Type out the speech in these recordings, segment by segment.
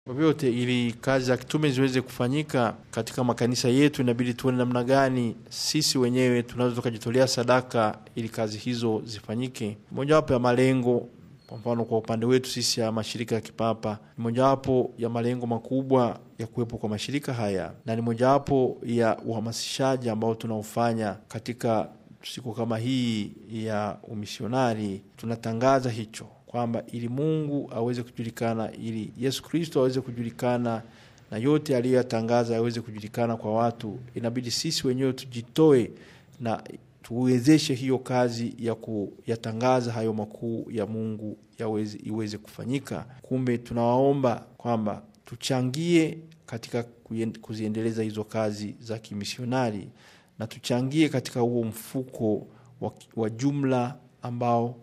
Kwa vyote, ili kazi za kitume ziweze kufanyika katika makanisa yetu, inabidi tuone namna gani sisi wenyewe tunaweza tukajitolea sadaka ili kazi hizo zifanyike. Mojawapo ya malengo kwa mfano kwa upande wetu sisi ya mashirika ya kipapa ni mojawapo ya malengo makubwa ya kuwepo kwa mashirika haya, na ni mojawapo ya uhamasishaji ambao tunaofanya katika siku kama hii ya umisionari. Tunatangaza hicho kwamba ili Mungu aweze kujulikana, ili Yesu Kristo aweze kujulikana na yote aliyoyatangaza yaweze kujulikana kwa watu, inabidi sisi wenyewe tujitoe na tuwezeshe hiyo kazi ya kuyatangaza hayo makuu ya Mungu yaweze iweze kufanyika. Kumbe tunawaomba kwamba tuchangie katika kuziendeleza hizo kazi za kimisionari na tuchangie katika huo mfuko wa, wa jumla ambao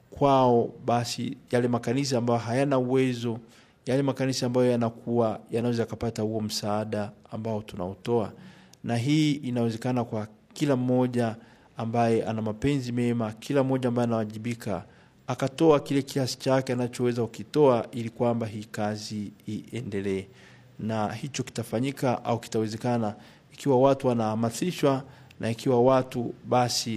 kwao basi yale makanisa ambayo hayana uwezo, yale makanisa ambayo yanakuwa yanaweza yakapata huo msaada ambao tunaotoa, na hii inawezekana kwa kila mmoja ambaye ana mapenzi mema, kila mmoja ambaye anawajibika akatoa kile kiasi chake anachoweza kukitoa, ili kwamba hii kazi iendelee, na hicho kitafanyika au kitawezekana ikiwa watu wanahamasishwa na ikiwa watu basi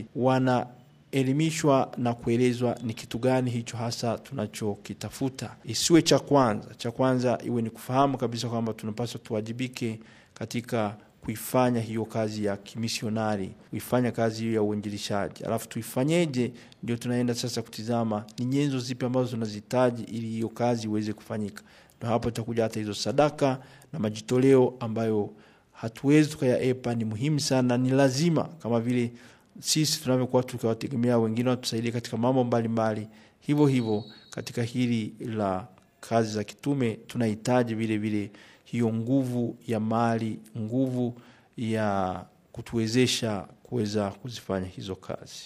wanaelimishwa na kuelezwa ni kitu gani hicho hasa tunachokitafuta. Isiwe cha kwanza, cha kwanza iwe ni kufahamu kabisa kwamba tunapaswa tuwajibike katika kuifanya hiyo kazi ya kimisionari, kuifanya kazi hiyo ya uinjilishaji. Alafu tuifanyeje? Ndio tunaenda sasa kutizama ni nyenzo zipi ambazo tunazihitaji ili hiyo kazi iweze kufanyika. Ndo hapo itakuja hata hizo sadaka na majitoleo ambayo hatuwezi tukayaepa, ni muhimu sana, ni lazima, kama vile sisi tunavyokuwa tukiwategemea wengine watusaidie katika mambo mbalimbali, hivyo hivyo katika hili la kazi za kitume tunahitaji vile vile hiyo nguvu ya mali, nguvu ya kutuwezesha kuweza kuzifanya hizo kazi.